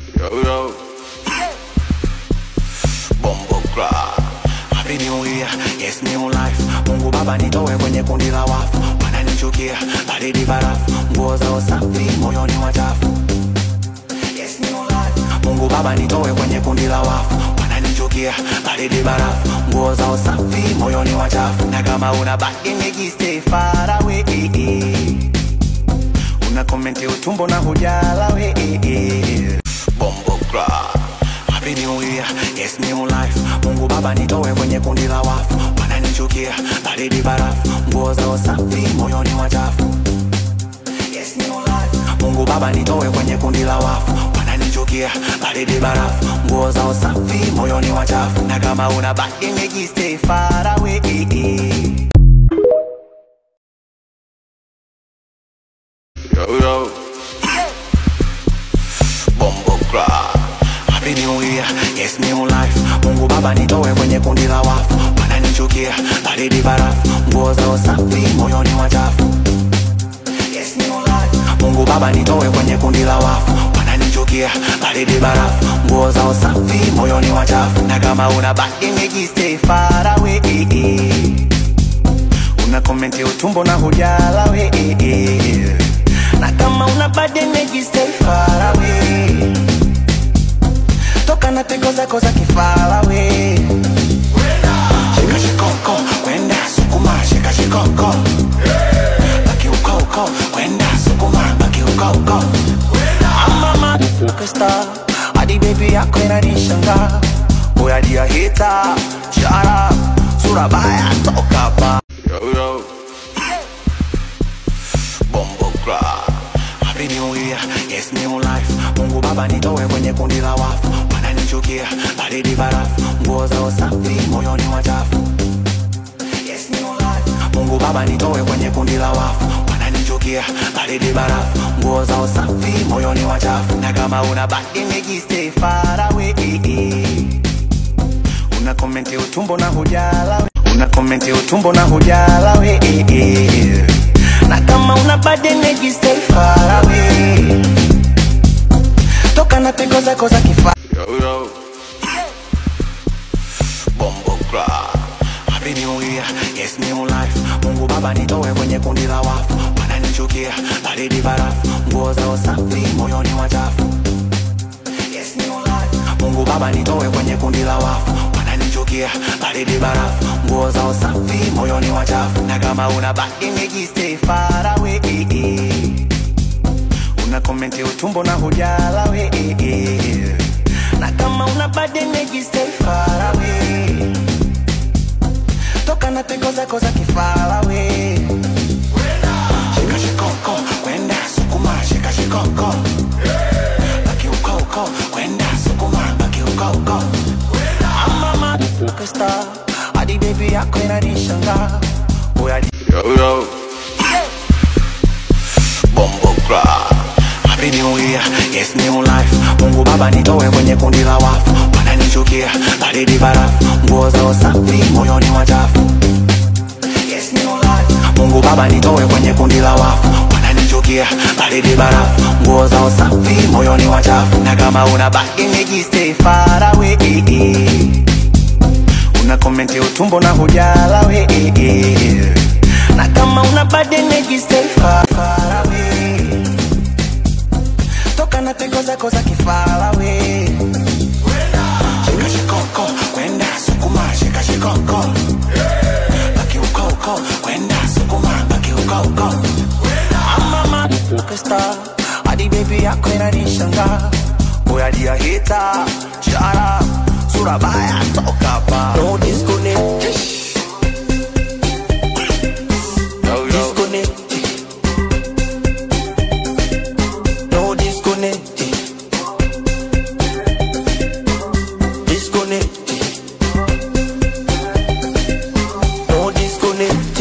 Yo, yo. Bombo Club. Happy New Year, yes new life. Mungu Baba nitoe kwenye kundi la wafu, wananichukia baridi barafu, nguo zao safi, moyoni wachafu. Yes new life. Mungu Baba nitoe kwenye kundi la wafu, wananichukia baridi barafu, nguo zao safi, moyoni wachafu. Na kama una baki nigi stay far away. Una komenti utumbo na hujala we Bombo Club Happy New Year, yes new life Mungu Baba nitoe kwenye kundi la wafu Wananichukia, baridi barafu Nguo zao safi, moyoni wachafu Yes new life Mungu Baba nitoe kwenye kundi la wafu Wananichukia, baridi barafu Nguo zao safi, moyoni wachafu Na kama una baki nigi stay far away Yo, yo. Bombo Club. Happy New Year, yes new life. Mungu Baba nitoe kwenye kundi la wafu, wananichukia baridi barafu, nguo zao safi, moyoni wachafu. Yes new life. Mungu Baba nitoe kwenye kundi la wafu, wananichukia baridi barafu, nguo zao safi, moyoni wachafu. Na kama una baki nigi stay far away. Una komenti utumbo na hujala we Na kama una bad energy stay far away Toka na tego zako za kifala we Shika shikoko, kwenda sukuma, shika shikoko Baki uko uko, kwenda sukuma, baki uko uko I'm a motherfucker star Hadi baby yako inanishangaa Oya dia hita, shut up Sura baya, toka hapa Yo, yo. Bombo Club. Happy New Year, yes new life. Mungu Baba nitoe kwenye kundi la wafu, wananichukia baridi barafu, nguo zao safi, moyoni wachafu. Yes new life. Mungu Baba nitoe kwenye kundi la wafu, wananichukia baridi barafu, nguo zao safi, moyoni wachafu. Na kama una baki nigi stay far away. Una komenti utumbo na hujala we. Una komenti utumbo na hujala we Na kama una bad energy stay far away Toka na tego zako za kifa Yo, yo. Bombo Club Happy New Year, yes new life Mungu Baba nitoe kwenye kundi la wafu Wananichukia, baridi barafu Nguo zao safi, moyoni wachafu Yes, new life. Mungu Baba nitoe kwenye kundi la wafu wananichukia baridi barafu nguo zao safi moyoni wachafu na kama una baki nigi stay far away una komenti utumbo na hujala we na kama una bad energy stay far away toka na tego zako za kifala we shika shikoko kwenda sukuma shika shikoko baki uko uko kwenda sukuma baki uko uko I'm a motherfucker star hadi baby yako inanishangaa Oya di- yo yo Bombo Club Happy New Year, yes new life Mungu Baba nitoe kwenye kundi la wafu Wananichukia, baridi barafu Nguo zao safi, moyoni wachafu Yes new life Mungu Baba nitoe kwenye kundi la wafu Wananichukia, baridi barafu Nguo zao safi, moyoni wachafu Na kama una baki nigi stay far away Una komenti utumbo na hujala we Na kama una bad energy stay far, far away Toka na tego zako za kifala we Shika shikoko, kwenda sukuma, shika shikoko Baki uko uko, kwenda sukuma, baki uko uko I'm a motherfucker star Hadi baby yako inanishangaa Oya dia hita, shut up Sura baya, toka hapa No disconnect, Yo, yo. disconnect. No disconnect. Disconnect. No disconnect.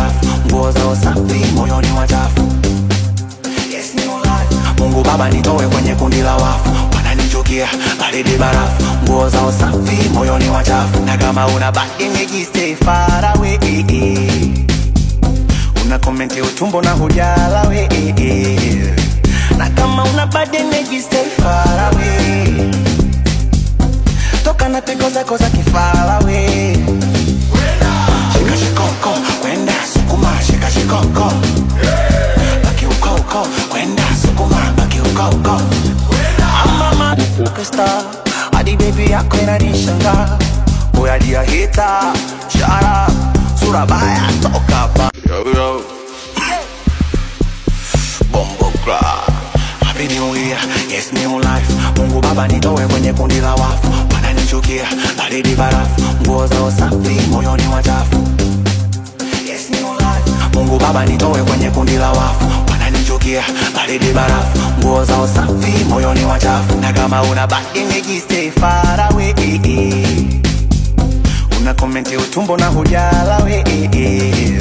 barafu nguo zao safi moyoni wachafu yes, new life. mungu baba nitowe kwenye kundi la wafu wananichukia baridi barafu nguo zao safi moyoni wachafu na kama una badimiji stay far away una komenti utumbo na hujala we na kama una bad energy stay far away toka na peko zako za kifala we shika shikoko kwenda sukuma shika shikoko baki uko uko kwenda sukuma baki uko uko mama superstar hadi baby yako inanishanga oya dia hita shara sura baya toka hapa yo yo bombo club Happy New Year, yes new life Mungu baba nitowe kwenye kundi la wafu Wananichukia, baridi barafu Nguo zao safi, moyoni wachafu Yes new life Mungu baba nitowe kwenye kundi la wafu Wananichukia, baridi barafu Nguo zao safi, moyoni wachafu Na kama una bad image stay far away Una komenti utumbo na hujala we